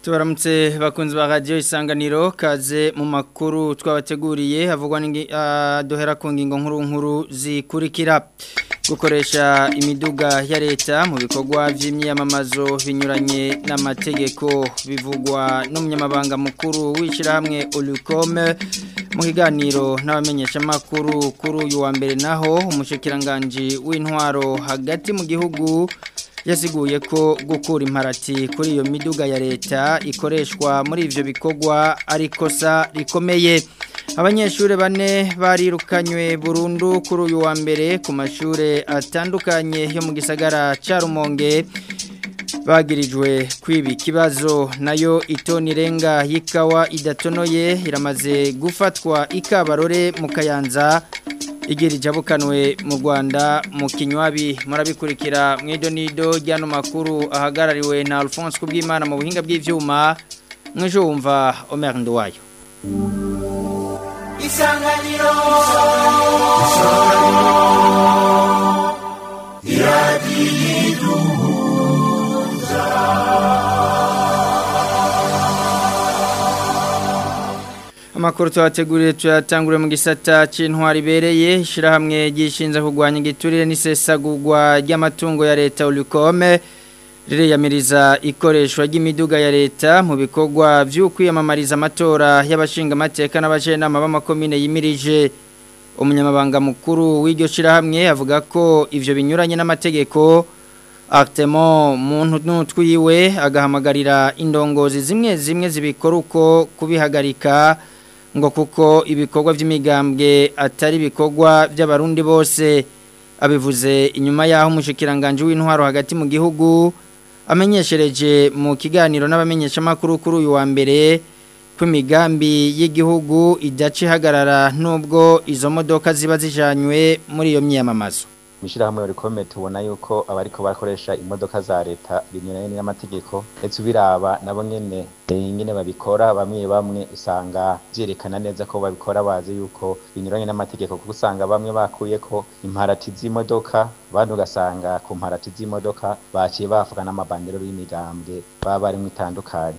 tubaramutse bakunzi ba radiyo isanganiro kaze mu makuru twabateguriye havugwa duhera ku ngingo nkuru nkuru zikurikira gukoresha imiduga ya leta mu bikorwa by'imyiyamamazo binyuranye n'amategeko bivugwa n'umunyamabanga mukuru w'ishyirahamwe urukome mu kiganiro n'abamenyeshamakuru kuri uyu wa mbere naho umushyikirangajwi w'intwaro hagati mu gihugu yasiguye ko gukura imparati kuri iyo miduga ya leta ikoreshwa muri ivyo bikorwa ari kosa rikomeye abanyeshuri bane barirukanywe burundu kuri uyu wa mbere ku mashure atandukanye yo mu gisagara ca Rumonge bagirijwe kwiba ikibazo nayo itoni renga y'ikawa idatonoye iramaze gufatwa ikabarore mu kayanza igira ijabukanwe mu Rwanda mu kinywabi murabikurikira mu idonido ry'ano makuru ahagarariwe na Alphonse Kubwimana mu buhinga bw'ivyuma mwejo wumva Omer Ndwayo Isanganiro Amakuru tuwateguriye tuyatangure mu gisata c'intwari bereye ishirahamwe gishinze kugwanya igiturire n'isesagurwa ry'amatungo ya leta Ulukome ririyamiriza ikoreshwa ry'imiduga ya leta mu bikorwa vy'ukwiyamamariza amatora y'abashinga amateka n'abajenama b'amakomine yimirije umunyamabanga mukuru w'iryo shirahamwe avuga ko ivyo binyuranye n'amategeko Artemo muntu nutwiwe agahamagarira indongozi zimwe zimwe zibikora uko kubihagarika ngo kuko ibikorwa by'imigambwe atari ibikorwa by'abarundi bose abivuze inyuma y'aho umushikiranganje w'intwaro hagati mu gihugu amenyeshereje mu kiganiro n'abamenyeshamakuru kuri uyu wa mbere ko imigambi y'igihugu idaca ihagarara nubwo izo modoka ziba zijanywe muri iyo myiyamamazo mishirahamwe rikome tubona yuko abariko bakoresha imodoka za leta binyuranye n'amategeko ndetse ubiraba nabo nyene nyene babikora bamwe bamwe usanga vyerekana neza ko babikora bazi yuko binyuranye n'amategeko kuko usanga bamwe bakuyeko imparati z'imodoka abandi ugasanga ku mparati z'imodoka baciye bavuga n'amabandero y'imigambwe baba barimwo itandukanye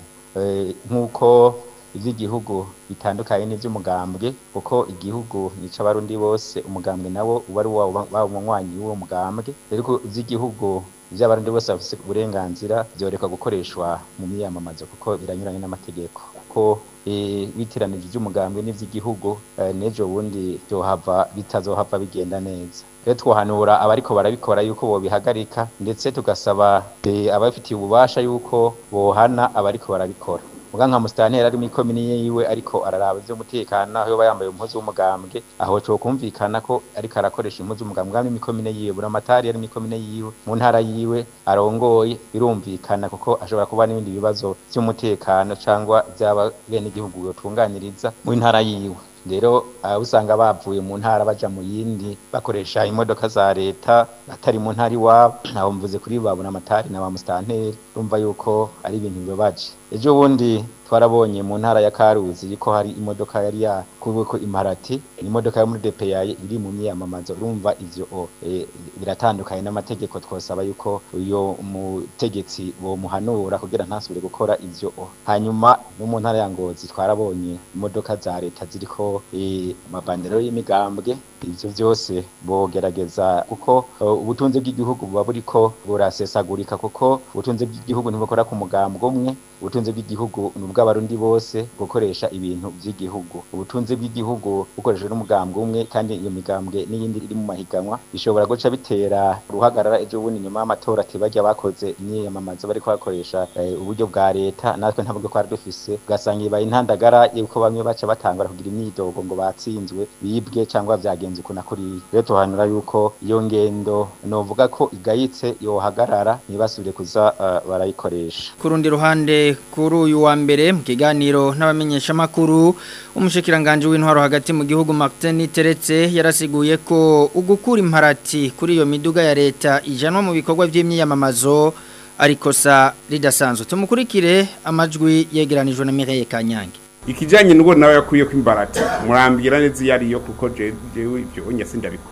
nk'uko ivy'igihugu bitandukanye n'ivy'umugambwe kuko igihugu nica abarundi bose umugambwe nawo uba ari waba umunywanyi w'uwo mugambwe rero ivy'igihugu vy'abarundi bose bafise uburenganzira vyoreka gukoreshwa mu miyamamazo kuko biranyuranye n'amategeko kuko bitiranije ivy'umugambwe n'ivy'igihugu n'ejo bundi vyohava bitazohava bigenda neza rero twohanura abariko barabikora yuko bobihagarika ndetse tugasaba ababifitiye ububasha yuko bohana abariko barabikora muga nka musitanteri ari mw'ikomini yiwe ariko araraba ivy'umutekano aho yoba yambaye umuhozi w'umugambwe aho co kumvikana ko ariko arakoresha impuzu w'umugambwe bwa mw'ikomine yiwe buramatari ari mw'ikomine yiwe mu ntara yiwe arongoye birumvikana kuko ashobora kuba n'ibindi bibazo vy'umutekano cangwa vy'aba bene igihugu yotunganiriza mu ntara yiwe rero usanga bavuye mu ntara baja mu yindi bakoresha imodoka za leta atari mu ntara iwabo nabo mvuze kuri babona amatari na ba musitanteri urumva yuko ari ibintu bibabaje ejo bundi twarabonye mu ntara ya Karuzi ko hari imodoka yari yakubweko imparati imodoka yo muri DPA iri mu myamamazo urumva ivyo e, biratandukanye n'amategeko twosaba yuko uyo mutegetsi bo muhanura kugira ntasubire gukora ivyo hanyuma no mu ntara ya Ngozi twarabonye imodoka za leta ziriko amabandero e, y'imigambwe ivyo vyose bogerageza kuko uh, ubutunzi bw'igihugu buba buriko burasesagurika kuko ubutunzi bw'igihugu ntibukora ku mugambwe umwe ubutunzi bw'igihugu ni ubw'abarundi bose gukoresha ibintu by'igihugu ubutunzi bw'igihugu bukoreshejwe n'umugambwe umwe kandi iyo migambwe n'iyindi iri mu mahiganwa bishobora guca bitera uruhagarara ejo bundi nyuma y'amatora atibajya bakoze imyiyamamazo bariko bakoresha uburyo bwa leta natwe nta buryo twari dufise ugasanga ibaye intandagara yuko bamwe baca batangura kugira imyidogo ngo batsinzwe bibwe cyangwa vyagenze uko nakuriye rero tuhanura yuko iyo ngendo novuga ko igayitse yohagarara ntibasubire kuza uh, barayikoresha ku rundi ruhande kuri uyu wa mbere mu kiganiro n'abamenyeshamakuru umushikiranganje w'intwaro hagati mu gihugu Martin Teretse yarasiguye ko ugukura imparati kuri iyo miduga ya leta ijanwa mu bikorwa by'imyiyamamazo ariko sa ridasanzwe tumukurikire amajwi yegeranijwe na Mireille Kanyange ikijanye n'ubwo nawe yakwiye ko imbarati murambira neza iyo ariyo kuko jewe ibyo onye sindabikunda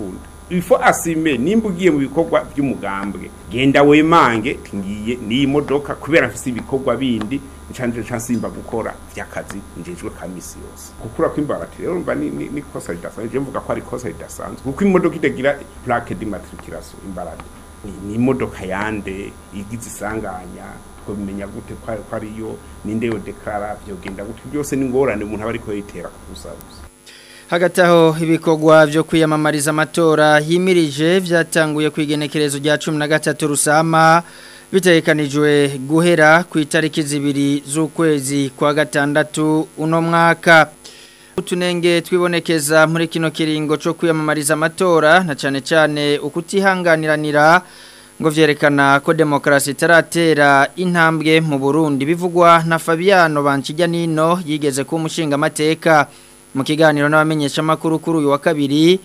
ifo asime nimba ugiye mu bikorwa by'umugambwe genda wemange ngiye n'iyi modoka kubera mfise ibikorwa bindi ncanje nsimba gukora vy'akazi njejwe ka misi yose gukura kw'imbarati rero mba ni, ni, ni kosa ridasanzwe je mvuga ko ari kosa ridasanzwe kuko imodoka itagira plaque d'immatriculation imbarati ni, ni imodoka yande igize isanganya twabimenya gute ko ko ariyo ninde yo deklara vyogenda gute byose ni ngorane umuntu aba ariko yitera ku busabusa hagati aho ibikorwa byo kwiyamamariza amatora yimirije byatanguye ku igenekerezo rya cumi na gatatu rusama bitegekanijwe guhera ku itariki zibiri z'ukwezi kwa gatandatu uno mwaka utunenge twibonekeza muri kino kiringo cyo kwiyamamariza amatora na cyane cyane ukutihanganiranira ngo vyerekana ko demokarasi itaratera intambwe mu Burundi bivugwa na Fabiano Bankijya nino yigeze ku mushinga amateka mu kiganiro n'abamenyesha makuru kuri uyu wa kabiri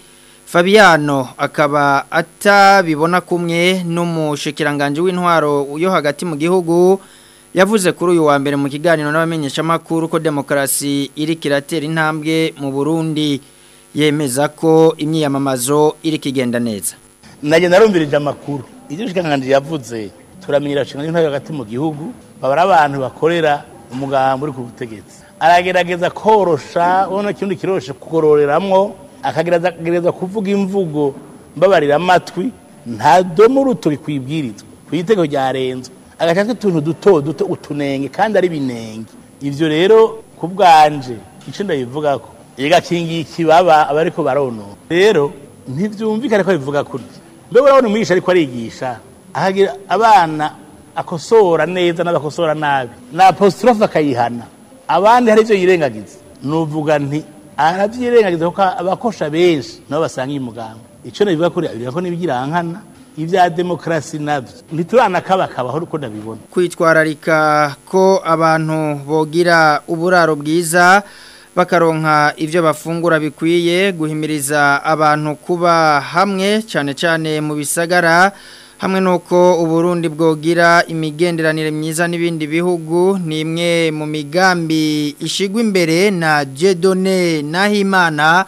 Fabiano akaba atabibona kumwe n'umushikiranganje w'intwaro yo hagati mu gihugu yavuze kuri uyu wa mbere mu kiganiro n'abamenyesha makuru ko demokarasi iri kiratera intambwe mu Burundi yemeza ko imyiyamamazo iri kigenda neza Naje narumvirije amakuru ibyo shikanganje yavuze turamenyera shinganje intwaro hagati mu gihugu babara abantu bakorera umugambo uri ku butegetsi aragerageza korosha ubona kindi kiroshe kugororeramwo akagerageza kuvuga imvugo mbabarira amatwi nta domo ruto bikwibwirizwa ku itego ryarenzwe agashaka utuntu duto duto utunenge kandi ari binenge ivyo rero ku bwanje ico ndabivuga ko igakingiye ikibaba abariko baronona rero ntivyumvikane ko bivuga kurya mbe urabona umwigisha ariko arigisha ahagira abana akosora neza n'abakosora nabi na apostrophe akayihana abandi hari ivyo yirengagiza nuvuga nti aravyirengagiza kuko abakosha benshi nabo basanga iyi mugambo ico nabivuga kuri abiri ko nibigirankana ivya demokrasi navyo ntituranakabakabaho uko ndabibona kwitwararika ko abantu bogira uburaro bwiza bakaronka ivyo bafungura bikwiye guhimiriza abantu kuba hamwe cyane cyane mu bisagara hamwe nuko uburundi bwogira imigenderanire myiza n'ibindi bihugu ni imwe mu migambi ishigwa imbere na Jedone Nahimana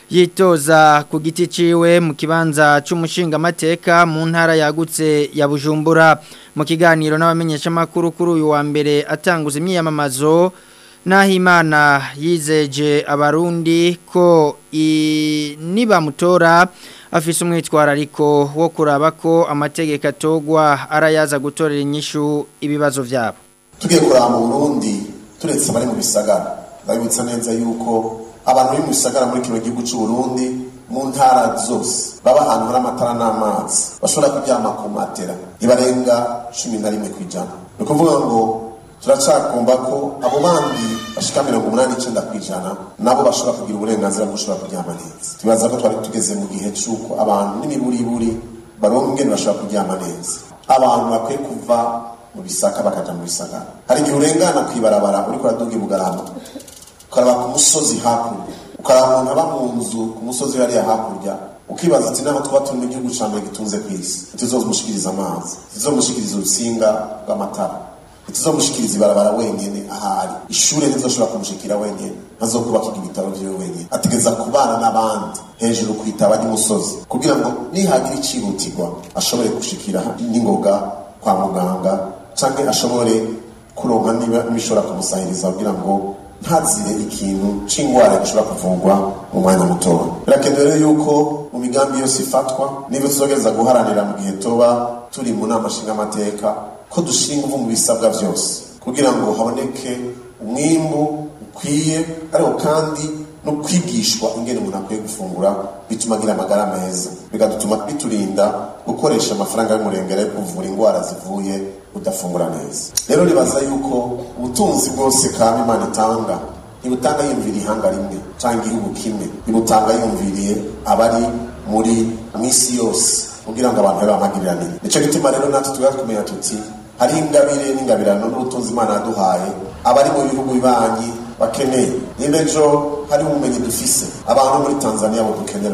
yitoza ku giti ciwe mu kibanza c'umushinga amateka mu ntara yagutse ya Bujumbura mu kiganiro n'abamenyesha makuru kuri uyu wa mbere atanguza imyiyamamazo Nahimana yizeje abarundi ko niba mutora afise umwitwarariko wo kuraba ko amategeko atogwa arayaza gutorera inyishu ibibazo vyabo tugiye kuraba mu Burundi turetse abari mu bisagara ndabibutsa neza yuko abantu bari mu bisagara muri kino gihugu cy'u Burundi mu ntara zose baba ahantu hari amatara n'amazi bashobora kuryama ku matera ntibarenga cumi na rimwe ku ijana ni ukuvuga ngo turacakumva ko abo bandi bashika mirongo umunani n'icenda ku ijana nabo bashobora kugira uburenganzira bwo gushobora kuryama neza tubaza ko twari tugeze mu gihe c'uko abantu n'imiburiburi baronka ingene bashobora kuryama neza abantu bakwiye kuva mu bisaka bakaja mu bisagara hari igihe urengana kw'ibarabara uriko uraduga i bugarama ukaraba ku musozi hakurya ukaraba umuntu aba mu nzu ku musozi hariya hakurya ukibaza ati naho tuba turi mu gihugu ca mbere gitunze kw'isi ntituzomushikiriza amazi ntituzomushikiriza urutsinga rw'amatara ntituzomushikiriza ibarabara wenyene ahari ishure ntizoshobora kumushikira wenyene ntazokubaka ibitaro vyiwe wenyene ategeza kubana n'abandi hejuru kwitaba ry'umusozi kugira ngo nihagira icihutirwa ashobore gushikira n'ingoga kwa muganga canke ashobore kuronka niba bishobora kumusahiriza kugira ngo ntazire ikintu c'ingwara gishobora kuvurwa mu mwanya mutoya birakenewe rero yuko mu migambi yose ifatwa niba tuzogereza guharanira mu gihe toba turi mu nama nshingamateka ko dushinga ubu mu bisabwa byose kugira ngo haboneke umwimbu ukwiye ariko kandi no kwigishwa ingene umuntu akwiye gufungura bituma agira amagara meza bigatuma biturinda gukoresha amafaranga y'umurengera yo kuvura indwara zivuye udafungura neza rero ribaza yuko ubutunzi bwose kama imana itanga ntibutanga yumviriye ihanga rimwe cyangwa igihugu kimwe ntibutanga yumviriye abari muri mw'isi yose kugira ngo abantu babe bamagiriranire nicyo gituma rero natwe tuba kumenya tuti hari ingabire n'ingabirano n'ubutunzi imana yaduhaye abari mu bihugu bibanyi bakeneye niba ejo hari ubumenyi dufise abantu muri tanzania bo dukenera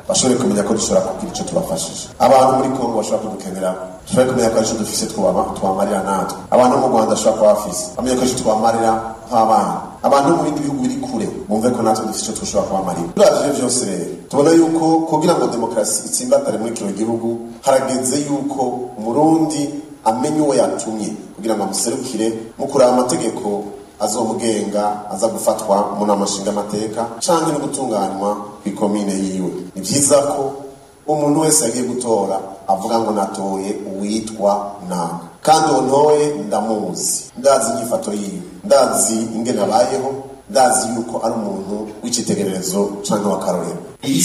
bashobore kumenya ko dushobora kugira icyo tubafashije abantu muri kongo bashobora kudukenera dushobore kumenya ko ari icyo dufise tubamarira natwe abantu mu rwanda bashobora kuba bafise bamenye ko icyo tubamarira nk'abana abantu mu bindi bihugu biri kure bumve ko natwe dufite icyo dushobora kubamarira turavye byose rero tubona yuko kugira ngo demokarasi itsimbatare muri kino gihugu harageze yuko umurundi amenye uwo yatumye kugira ngo amuserukire mu kuraba amategeko azomugenga aza gufatwa mu nama nshingamateka canke no gutunganywa kw'ikomine yiwe ni vyiza ko umuntu wese yagiye gutora avuga ngo natoye uwitwa nanga kandi uwo ntoye ndamuzi ndazi inyifato yiwe ndazi ingene abayeho ndazi yuko ari umuntu w'icitegererezo canke w'akarorero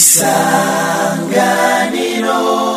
isanganiro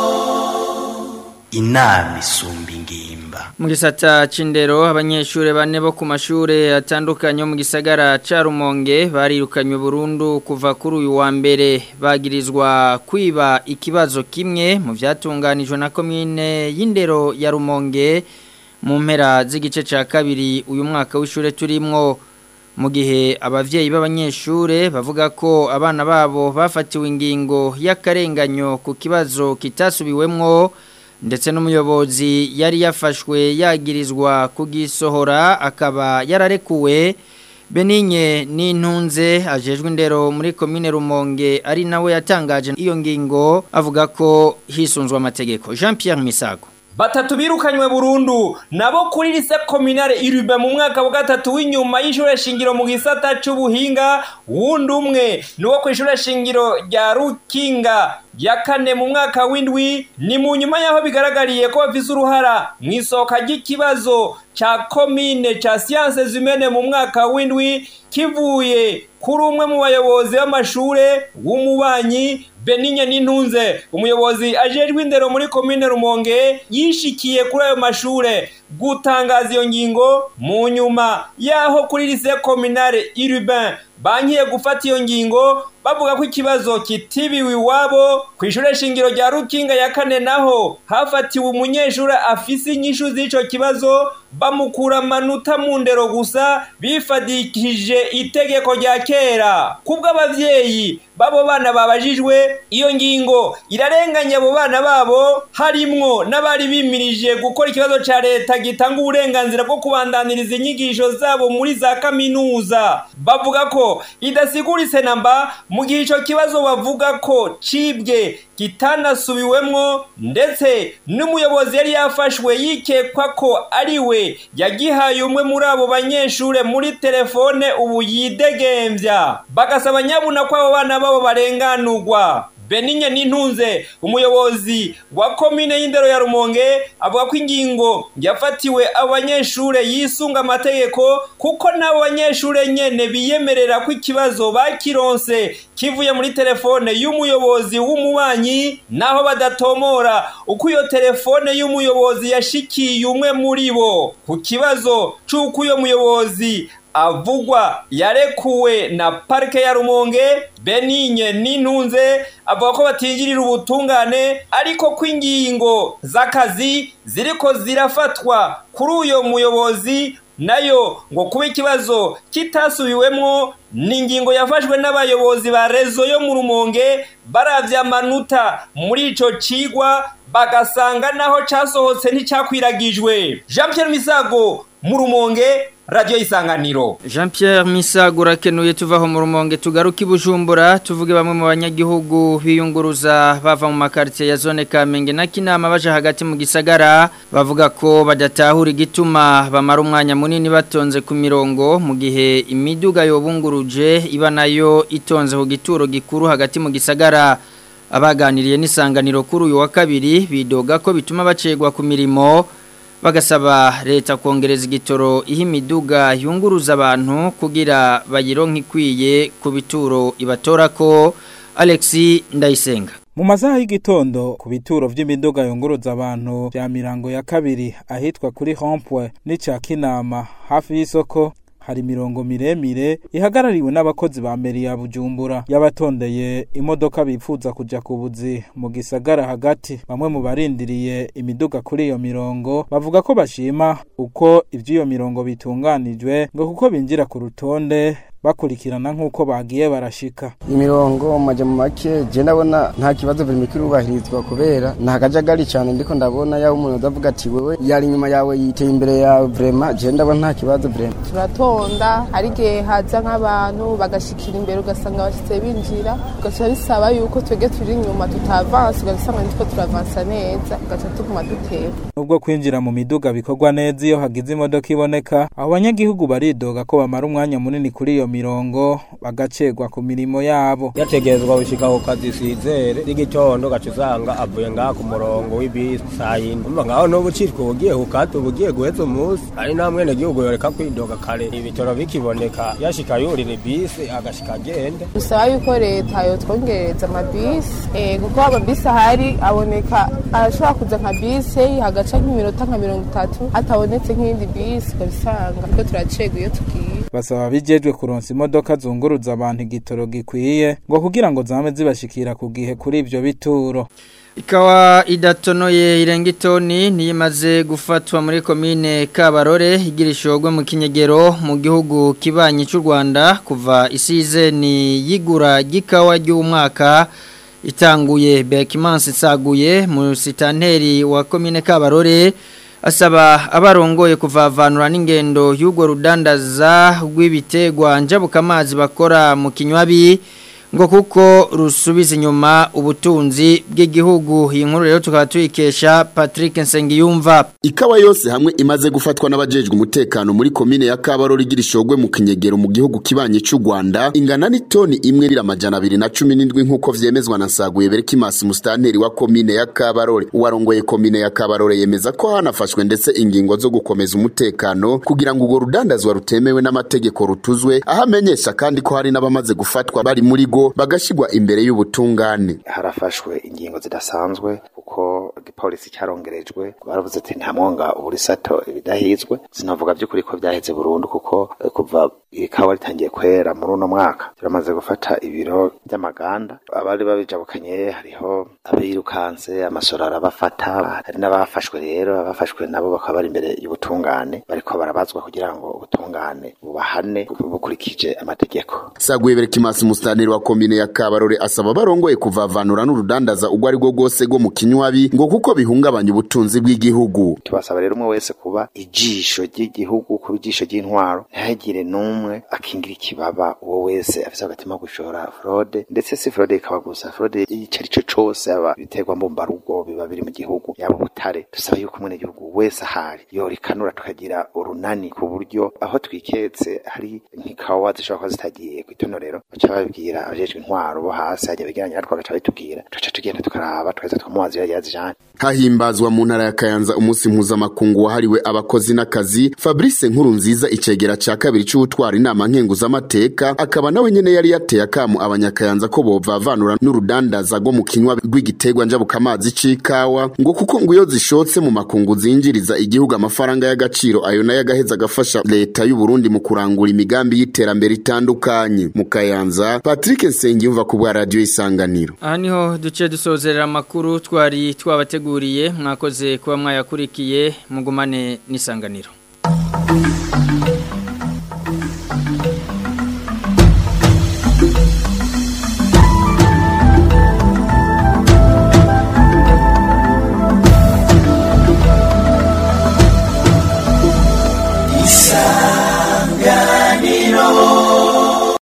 inama isumba ingimba mu gisata c'indero abanyeshuri bane bo ku mashure atandukanye yo mu gisagara ca Rumonge barirukanywe burundu kuva kuri uyu wa mbere bagirizwa kwiba ikibazo kimwe mu vyatunganijwe na komine y'indero ya Rumonge mu mpera z'igice ca kabiri uyu mwaka w'ishure turimwo mu gihe abavyeyi b'abanyeshure bavuga ko abana babo bafatiwe ingingo y'akarenganyo ku kibazo kitasubiwemwo ndetse n'umuyobozi yari yafashwe yagirizwa kugisohora akaba yararekuwe Beninye n'intunze ajejwe indero muri komine Rumonge ari nawe yatangaje iyo ngingo avuga ko hisunzwe amategeko Jean Pierre Misago batatu birukanywe burundu nabo kuri lise kominare irube mu mwaka wa gatatu w'inyuma y'ishure shingiro mu gisata c'ubuhinga wundi umwe nuwo ku ishure shingiro rya rukinga ya kane mu mwaka w'indwi ni mu nyuma y'aho bigaragariye ko bafise uruhara mu isohoka ry'ikibazo ca komine ca siyanse zimene mu mwaka w'indwi kivuye kuri umwe mu bayobozi b'amashure w'umubanyi Beninye n'intunze umuyobozi ajejwe indero muri komine Rumonge yishikiye kuri ayo mashure gutangaza iyo ngingo mu nyuma yaho kuri lycée communale urbain bankiye gufata iyo ngingo bavuga ko ikibazo kitibiwe iwabo ku ishure shingiro rya rukinga ya kane naho hafatiwe umunyeshuri afise inyishu z'ico kibazo bamukura amanota mu ndero gusa bifadikije itegeko rya kera kubwo abavyeyi babo bana babajijwe iyo ngingo irarenganya abo bana babo harimwo n'abari bimirije gukora ikibazo ca leta gitanga uburenganzira bwo kubandaniriza inyigisho zabo muri za kaminuza bavuga ko idasiguritse namba mu gihe ico kibazo bavuga ko cibwe kitanasubiwemwo ndetse n'umuyobozi yari yafashwe yikekwa ko ari we yagihaye umwe muri abo banyeshure muri telefone ubu yidegemvya bagasaba nyabuna ko abo bana babo barenganurwa Beninye n'intunze umuyobozi wa komine y'indero ya Rumonge avuga ko ingingo yafatiwe abanyeshure yisunga amategeko kuko n'abo banyeshure nyene biyemerera ko ikibazo bakironse kivuye muri telefone y'umuyobozi w'umubanyi naho badatomora uko iyo telefone y'umuyobozi yashikiye umwe muri bo ku kibazo c'uko uyo muyobozi avugwa yarekuwe na parike ya rumonge beninye n'intunze avuga ko batinjirira ubutungane ariko ko ingingo z'akazi ziriko zirafatwa kuri uyo muyobozi nayo ngo kuba ikibazo kitasubiwemwo ni ingingo yafashwe n'abayobozi ba rezo yo mu rumonge baravye amanota muri ico cigwa bagasanga naho casohotse nticyakwiragijwe jean pierre misago mu rumonge radio isanganiro Jean Pierre Misagura kenuye tuvaho mu rumonge tugaruka ibujumbura tuvuge bamwe mu banyagihugu biyunguruza bava mu makartie ya zone Kamenge na Kinama baje hagati mu gisagara bavuga ko badatahura igituma bamara umwanya munini batonze ku mirongo mu gihe imiduga yobunguruje iba nayo itonze ku gituro gikuru hagati mu gisagara abaganiriye n'isanganiro kuri uyu wa kabiri bidoga ko bituma bacegwa ku mirimo bagasaba leta kongereza igitoro ihe imiduga yunguruza abantu kugira bayironke ikwiye ku bituro ibatora ko Alexi Ndayisenga mu masaha y'igitondo ku bituro vy'imiduga yunguruza abantu vya mirango ya kabiri ahitwa kuri Rompwe n'icya Kinama hafi y'isoko hari mirongo miremire ihagarariwe n'abakozi ba meri ya Bujumbura yabatondeye imodoka bifuza kuja ku buzi mu gisagara hagati bamwe mu barindiriye imiduga kuri iyo mirongo bavuga ko bashima uko ivy'iyo mirongo bitunganijwe ngo kuko binjira ku rutonde bakurikirana nk'uko bagiye barashika imirongo maje mu make je ndabona nta kibazo biri mikirubahirizwa kubera nta kajagari cyane ndiko ndabona yaho umuntu azavuga ati wewe yari inyuma yawe yiteye imbere yawe vraiment je ndabona nta kibazo vraiment turatonda hari igihe haza nk'abantu bagashikira imbere ugasanga bashitse binjira ugaca bisaba yuko twebwe turi inyuma tutavansa ugasanga nitwo turavansa neza ugaca tuguma dutera nubwo kwinjira mu miduga bikorwa neza iyo hagize imodoka iboneka abo banyagihugu baridoga ko bamara umwanya munini kuri iyo mirongo bagacegwa ku mirimo yabo yategerezwa gushika ku kazi sizere n'igitondo gaca usanga avuye ngaha ku murongo w'ibisi saa yine umva ngaho n'ubu ucitwa ubugiye kukata ubugiye guheza umunsi ari nta mwene gihugu yoreka kwidoga kare ibitoro bikiboneka yashika yurira ibisi agashika agende bisaba yuko leta yotwongereza amabisi eh, kuko amabisi ahari aboneka arashobora kuza nka bisi hagaca nk'iminota nka mirongo itatu hatabonetse nk'iyindi bisi ukabisanga kuko turacegwa iyo tugiye basaba bijejwe kuronsa imodoka zunguruza abantu igitoro gikwiye ngo kugira ngo zame zibashikira ku gihe kuri ivyo bituro Ikawa idatonoye irenga itoni niyimaze gufatwa muri komine Kabarore igirishogwe mu kinyegero mu gihugu kibanyi cy'u Rwanda kuva isize ni yigura gikawa ry'umwaka itanguye Bekimansi tsaguye mu sitanteri wa komine Kabarore asaba abarongoye kuvavanura n'ingendo y'ubwo rudandaza rw'ibitegwa njabukamazi bakora mu kinywabi ngo kuko rusubiza inyuma ubutunzi bw'igihugu iyi nkuru rero tukaba tuyikesha Patrick Nsengiyumva ikawa yose hamwe imaze gufatwa n'abajejwe umutekano muri komine ya Kabarore igira ishogwe mu kinyegero mu gihugu kibanye cy'u Rwanda ingana n'itoni imwe rira amajana abiri na cumi n'indwi nk'uko vyemezwa na Saguye Berkimas mustanteri wa komine ya Kabarore uwarongoye komine ya Kabarore yemeza ko hanafashwe ndetse ingingo zo gukomeza umutekano kugira ngo urwo rudandazwa rutemewe n'amategeko rutuzwe aho amenyesha kandi ko hari n'abamaze gufatwa bari muri go bagashigwa imbere y'ubutungane harafashwe ingingo zidasanzwe kuko igipolisi cyarongerejwe baravuze ati nta mwonga uburi sato ibidahizwe sinavuga by'ukuri ko byaheze burundu kuko eh, kuva ikawa ritangiye kwera muri uno mwaka turamaze gufata ibiro by'amaganda abari babijabukanye hariho abirukanse amasoro arabafata hari n'abafashwe rero abafashwe nabo bakaba bari imbere y'ubutungane bariko barabazwa kugira ngo ubutungane bubahane bukurikije amategeko Saguye Berkimas mustanteri wa komine ya Kabarore asaba barongoye kuvavanura n'urudandaza ubwo ari rwo rwose rwo mu kinywabi ngo kuko bihungabanya ubutunzi bw'igihugu tubasaba rero umwe wese kuba ijisho ry'igihugu kuba ijisho ry'intwaro ntihagire n'umwe akingira ikibaba uwo wese afise agatima ko gushora fraude ndetse si fraude ikaba gusa fraude ico ari cyo cose aba biterwa mbumbarugo biba biri mu gihugu yaba ubutare dusaba yuko umwene gihugu wese ahari yorikanura tukagira urunani ku buryo aho twiketse hari nk'ikawa zishobora kuba zitagiye kw'itonorero baca babibwira abajejwe intwaro bo hasi hajya begeranya natwe bagaca babitubwira tugaca tugenda tukaraba tugaheza tukamubaza iyo yazijanye hahimbazwa mu ntara ya Kayanza umunsi mpuzamakungu wahariwe abakozi n'akazi Fabrice Nkuru nziza icegera ca kabiri c'ubutwara inama nkenguzamateka akaba nawe nyene yari yateye akamu abanyakayanza ko bovavanura n'urudandaza rwo mu kinywa rw'igitegwa njabukamazi c'ikawa ngo kuko ngo iyo zishotse mu makungu zinjiriza igihugu amafaranga y'agaciro ayo nayo agaheza agafasha leta y'u Burundi mu kurangura imigambi y'iterambere itandukanye mu Kayanza Patrick Nsengiyumva ku bwa radio isanganiro aha niho duce dusozerera amakuru twari twabateguriye mwakoze kuba mwayakurikiye mugumane n'isanganiro